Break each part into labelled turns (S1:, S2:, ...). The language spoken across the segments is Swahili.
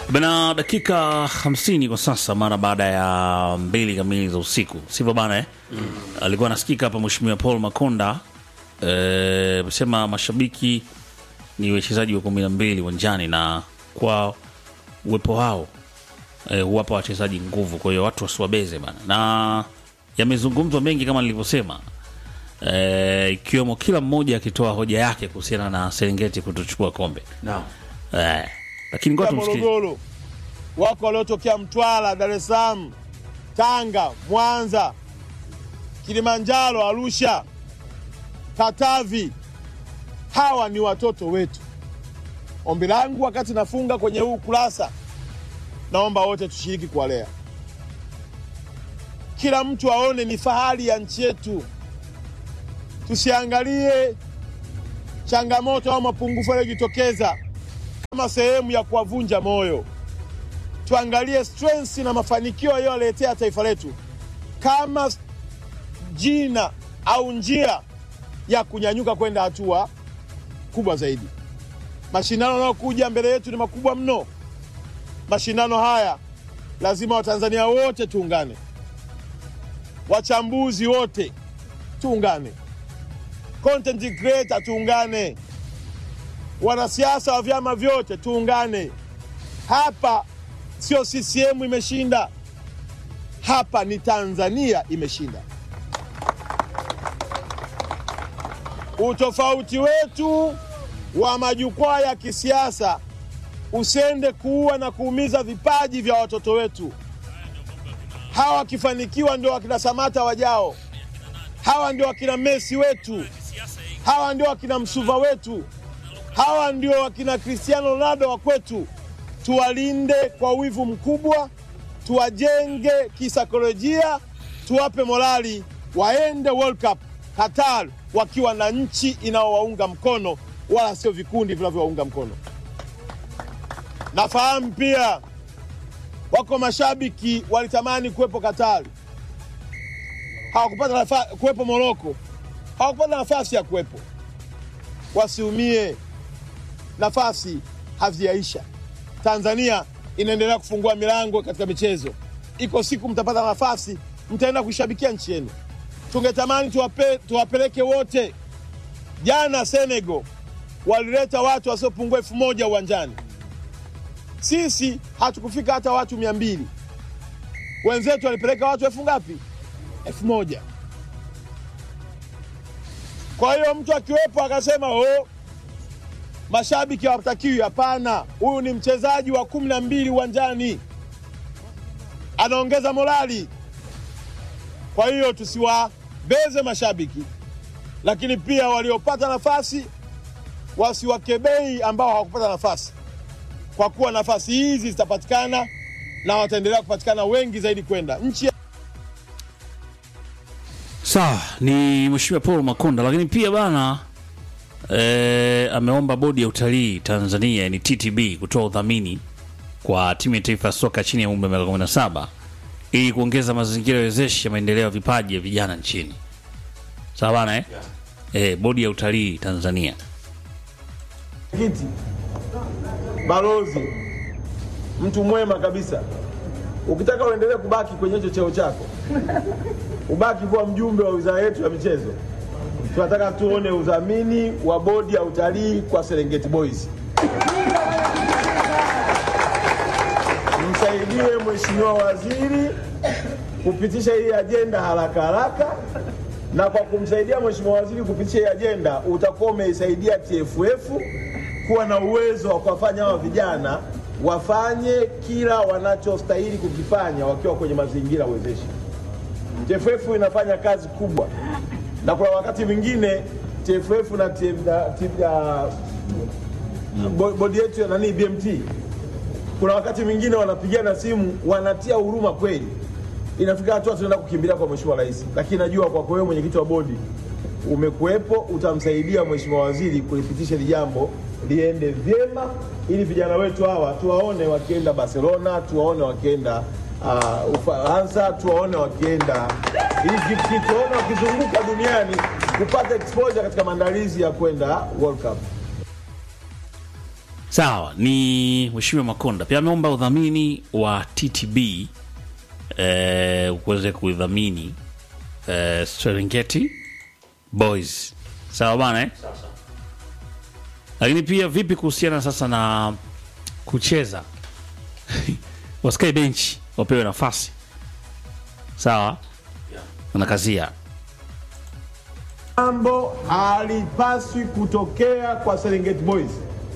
S1: Bana, dakika hamsini kwa sasa mara baada ya mbili kamili za usiku, sivyo bana eh? mm. Alikuwa anasikika hapa Mheshimiwa Paul Makonda amesema mashabiki ni wachezaji wa kumi na mbili uwanjani na kwa uwepo wao eh, huwapa wachezaji nguvu, kwa hiyo watu wasiwabeze bana, na yamezungumzwa mengi kama nilivyosema, eh, ikiwemo kila mmoja akitoa hoja yake kuhusiana na Serengeti kutochukua kombe
S2: Naam.
S1: eh, lakini ngoja tumsikie.
S3: Morogoro, wako waliotokea Mtwara, Dar es Salaam, Tanga, Mwanza, Kilimanjaro, Arusha, Katavi. Hawa ni watoto wetu. Ombi langu wakati nafunga kwenye huu kurasa, naomba wote tushiriki kuwalea, kila mtu aone ni fahari ya nchi yetu. Tusiangalie changamoto au mapungufu yaliyojitokeza kama sehemu ya kuwavunja moyo. Tuangalie strengths na mafanikio yaliyoletea taifa letu kama jina au njia ya kunyanyuka kwenda hatua kubwa zaidi. Mashindano yanayokuja mbele yetu ni makubwa mno. Mashindano haya lazima Watanzania wote tuungane, wachambuzi wote tuungane, content creator tuungane, wanasiasa wa vyama vyote tuungane. Hapa sio CCM imeshinda, hapa ni Tanzania imeshinda. Utofauti wetu wa majukwaa ya kisiasa usende kuua na kuumiza vipaji vya watoto wetu. Hawa wakifanikiwa ndio wakina Samata wajao, hawa ndio wakina Messi wetu, hawa ndio wakina Msuva wetu, hawa ndio wakina Cristiano Ronaldo wa kwetu. Tuwalinde kwa wivu mkubwa, tuwajenge kisaikolojia, tuwape morali, waende World Cup Qatar wakiwa na nchi inayowaunga mkono, wala sio vikundi vinavyowaunga mkono. Nafahamu pia wako mashabiki walitamani kuwepo Qatar, hawakupata nafa- kuwepo Moroko, hawakupata nafasi ya kuwepo. Wasiumie, nafasi hazijaisha. Tanzania inaendelea kufungua milango katika michezo. Iko siku mtapata nafasi, mtaenda kuishabikia nchi yenu. Tungetamani tuwape, tuwapeleke wote. Jana Senegal walileta watu wasiopungua elfu moja uwanjani, sisi hatukufika hata watu mia mbili. Wenzetu walipeleka watu elfu ngapi? Elfu moja. Kwa hiyo mtu akiwepo akasema oh, mashabiki hawatakiwi. Hapana, huyu ni mchezaji wa kumi na mbili uwanjani, anaongeza morali. Kwa hiyo tusiwabeze mashabiki, lakini pia waliopata nafasi wasiwakebei ambao hawakupata nafasi, kwa kuwa nafasi hizi zitapatikana na wataendelea kupatikana wengi zaidi kwenda nchi ya
S1: Sawa, ni Mheshimiwa Paul Makonda, lakini pia bana e, ameomba bodi ya utalii Tanzania ni TTB kutoa udhamini kwa timu ya taifa ya soka chini ya umri wa miaka 17 ili kuongeza mazingira wezeshi ya maendeleo ya vipaji ya vijana nchini. Sawa bana eh? E, bodi ya utalii Tanzania.
S3: kiti balozi, mtu mwema kabisa. Ukitaka uendelee kubaki kwenye hicho cheo chako, ubaki kuwa mjumbe wa wizara yetu ya michezo, tunataka tuone udhamini wa bodi ya utalii kwa Serengeti Boys. Msaidie Mheshimiwa Waziri kupitisha hii ajenda haraka haraka, na kwa kumsaidia Mheshimiwa Waziri kupitisha hii ajenda utakuwa umeisaidia TFF kuwa na uwezo wa kuwafanya hawa vijana wafanye kila wanachostahili kukifanya wakiwa kwenye mazingira wezeshi. TFF inafanya kazi kubwa, na kuna wakati mwingine TFF na TF na- TF na- bo- bodi yetu ya nani BMT kuna wakati mwingine wanapigana simu wanatia huruma kweli, inafika hatua tunaenda kukimbilia kwa mheshimiwa rais, lakini najua kwako wewe mwenyekiti wa bodi umekuwepo, utamsaidia mheshimiwa waziri kulipitisha hili jambo liende vyema, ili vijana wetu hawa tuwaone wakienda Barcelona, tuwaone wakienda uh, Ufaransa, tuwaone wakienda Egypt, tuwaone wakizunguka duniani kupata exposure katika maandalizi ya kwenda World Cup.
S1: Sawa, ni Mheshimiwa Makonda pia ameomba udhamini wa TTB eh, uweze kuidhamini eh, Serengeti Boys. Sawa bana eh? Lakini pia vipi kuhusiana sasa na kucheza wasikae benchi wapewe nafasi sawa na kazia
S3: Jambo halipaswi kutokea kwa Serengeti Boys.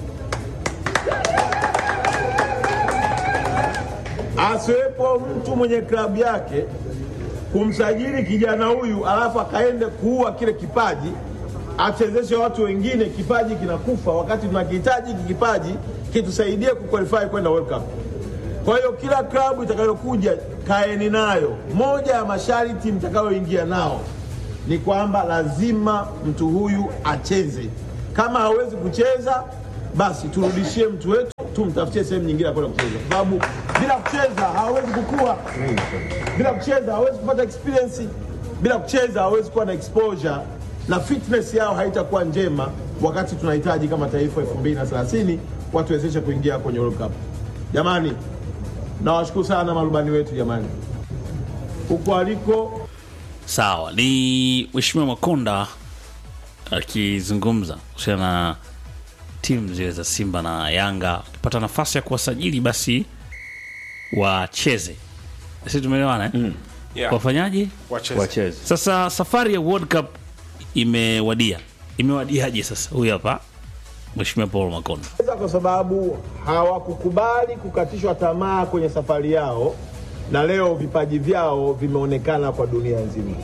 S3: Asiwepo mtu mwenye klabu yake kumsajili kijana huyu alafu akaende kuua kile kipaji, achezeshe watu wengine, kipaji kinakufa, wakati tunakihitaji hiki kipaji kitusaidie kuqualify kwenda World Cup. Kwa hiyo kila klabu itakayokuja kaeni nayo, moja ya masharti mtakayoingia nao ni kwamba lazima mtu huyu acheze. Kama hawezi kucheza, basi turudishie mtu wetu, tumtafutie sehemu nyingine ya kwenda kucheza, kwa sababu bila kucheza hawezi kukua, bila kucheza hawezi kupata experience, bila kucheza hawezi kuwa na exposure na fitness yao haitakuwa njema, wakati tunahitaji kama taifa 2030 watuwezeshe kuingia kwenye World Cup. Jamani, nawashukuru sana marubani wetu jamani, huko aliko
S1: sawa ni Mheshimiwa Makonda akizungumza kuhusiana na timu zile za Simba na Yanga wakipata nafasi ya kuwasajili basi wacheze. Sisi tumeelewana eh?
S2: Yeah.
S1: Wafanyaje?
S2: Wacheze.
S4: wacheze
S1: Sasa safari ya World Cup imewadia. Imewadiaje sasa? Huyu hapa Mheshimiwa Paul Makonda.
S3: Kwanza kwa sababu hawakukubali kukatishwa tamaa kwenye safari yao, na leo vipaji vyao vimeonekana kwa dunia nzima.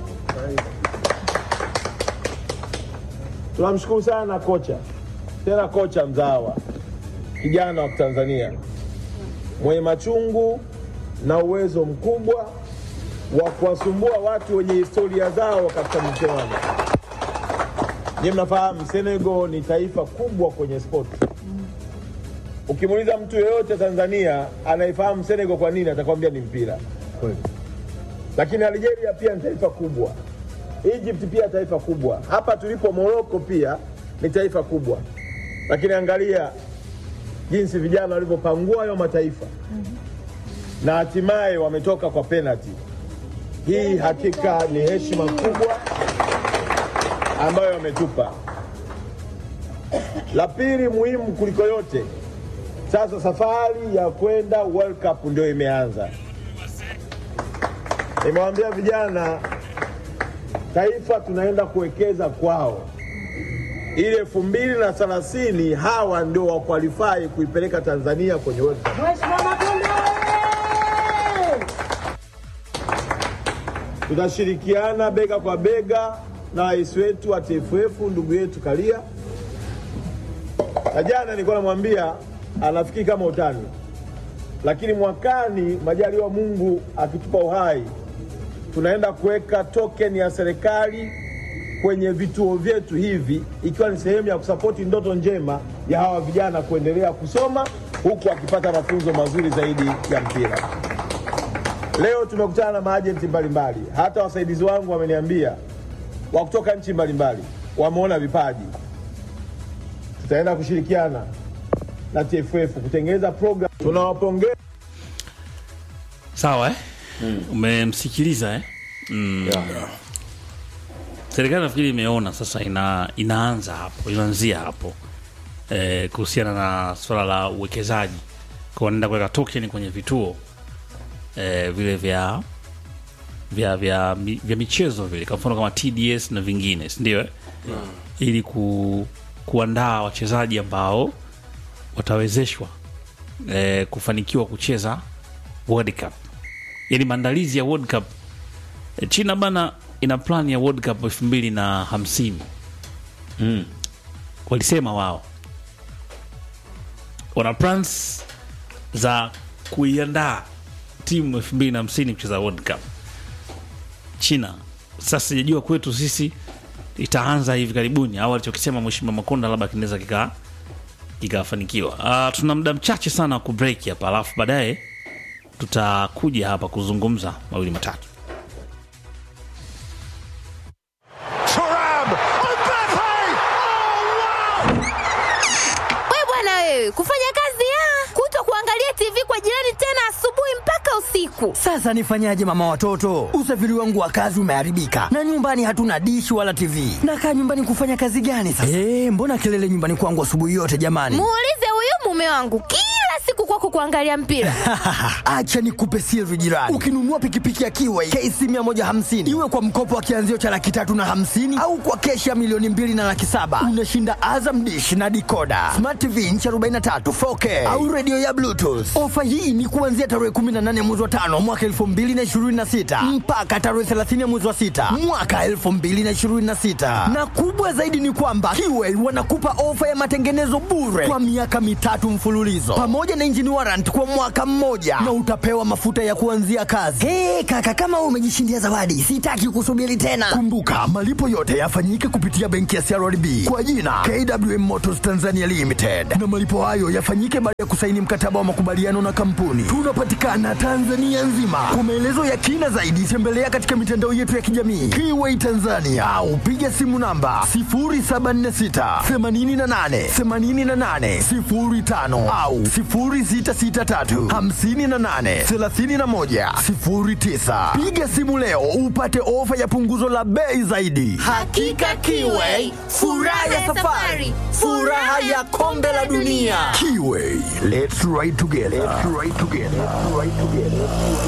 S3: Tunamshukuru sana kocha, tena kocha mzawa, kijana wa Tanzania mwenye machungu na uwezo mkubwa wa kuwasumbua watu wenye historia zao katika michuano. Nyie mnafahamu Senegal ni taifa kubwa kwenye sport. Ukimuuliza mtu yeyote Tanzania anaifahamu Senegal kwa nini, atakwambia ni mpira. Lakini Algeria pia ni taifa kubwa, Egypt pia taifa kubwa, hapa tulipo Morocco pia ni taifa kubwa. Lakini angalia jinsi vijana walivyopangua hayo mataifa na hatimaye wametoka kwa penalty. Hii hakika ni heshima kubwa ambayo wametupa. La pili muhimu kuliko yote, sasa safari ya kwenda World Cup ndio imeanza. Nimewaambia vijana, taifa tunaenda kuwekeza kwao, ili elfu mbili na thelathini hawa ndio wakwalifai kuipeleka Tanzania kwenye World Cup.
S5: Mheshimiwa Makonda oye!
S3: tutashirikiana bega kwa bega na rais wetu wa TFF ndugu yetu Karia. Na jana nilikuwa namwambia anafikiri kama utani, lakini mwakani, majaliwa Mungu akitupa uhai, tunaenda kuweka token ya serikali kwenye vituo vyetu hivi, ikiwa ni sehemu ya kusapoti ndoto njema ya hawa vijana kuendelea kusoma huku akipata mafunzo mazuri zaidi ya mpira. Leo tumekutana na maajenti mbalimbali, hata wasaidizi wangu wameniambia wa kutoka nchi mbalimbali wameona vipaji. Tutaenda kushirikiana na TFF kutengeneza program. Tunawapongeza
S1: Sawa eh? Umemsikiliza eh? Mm. Serikali nafikiri imeona sasa ina, inaanza hapo inaanzia hapo eh, kuhusiana na swala la uwekezaji kwa wanaenda kuweka token kwenye vituo eh, vile vya vya vya, mi- vya michezo vile kwa mfano kama TDS na vingine si ndio eh? ili ku, kuandaa wachezaji ambao watawezeshwa eh, kufanikiwa kucheza World Cup yani maandalizi ya World Cup Eh, China bana ina plan ya World Cup elfu mbili na hamsini walisema wao wana plans za kuiandaa timu elfu mbili na hamsini kucheza World Cup China. Sasa sijajua kwetu sisi itaanza hivi karibuni au alichokisema Mheshimiwa Makonda labda kinaweza kika kikafanikiwa. Uh, tuna muda mchache sana wa kubreak hapa, alafu baadaye tutakuja hapa kuzungumza mawili matatu.
S2: Thuram! Mbappe! Oh, wow!
S6: We bwana wewe,
S2: udaku.
S4: Sasa nifanyaje mama watoto? Usafiri wangu wa kazi umeharibika na nyumbani hatuna dishi wala TV. Nakaa nyumbani kufanya kazi gani sasa? Eh, mbona kelele nyumbani kwangu asubuhi yote jamani?
S2: Muulize huyu mume wangu kila siku kwako kuangalia mpira.
S4: Acha nikupe siri jirani. Ukinunua pikipiki ya Kiway KC 150 iwe kwa mkopo wa kianzio cha laki tatu na hamsini au kwa keshi ya milioni mbili na laki saba unashinda Azam dish na dikoda smart TV inchi 43 4K au redio ya Bluetooth. Ofa hii ni kuanzia tarehe 18 mwezi wa tano mwaka 2026 mpaka tarehe 30 mwezi wa sita mwaka 2026, na kubwa zaidi ni kwamba Kiway wanakupa ofa ya matengenezo bure kwa miaka mitatu mfululizo pamoja na engine warrant kwa mwaka mmoja na utapewa mafuta ya kuanzia kazi. Hey, kaka kama wewe umejishindia zawadi, sitaki kusubiri tena. Kumbuka malipo yote yafanyike kupitia benki ya CRDB kwa jina KWM Motors Tanzania Limited, na malipo hayo yafanyike baada ya kusaini mkataba wa makubaliano na kampuni. Tunapatikana Tanzania nzima. Kwa maelezo ya kina zaidi, tembelea katika mitandao yetu ya kijamii Kiway Tanzania au piga simu namba 0746 88 88 05 au 0663 58 31 09. Piga simu leo upate ofa ya punguzo la bei zaidi.
S2: Hakika Kiway, furaha ya safari, furaha ya kombe la dunia.
S4: Kiway, let's ride together. Let's ride together. Let's ride together.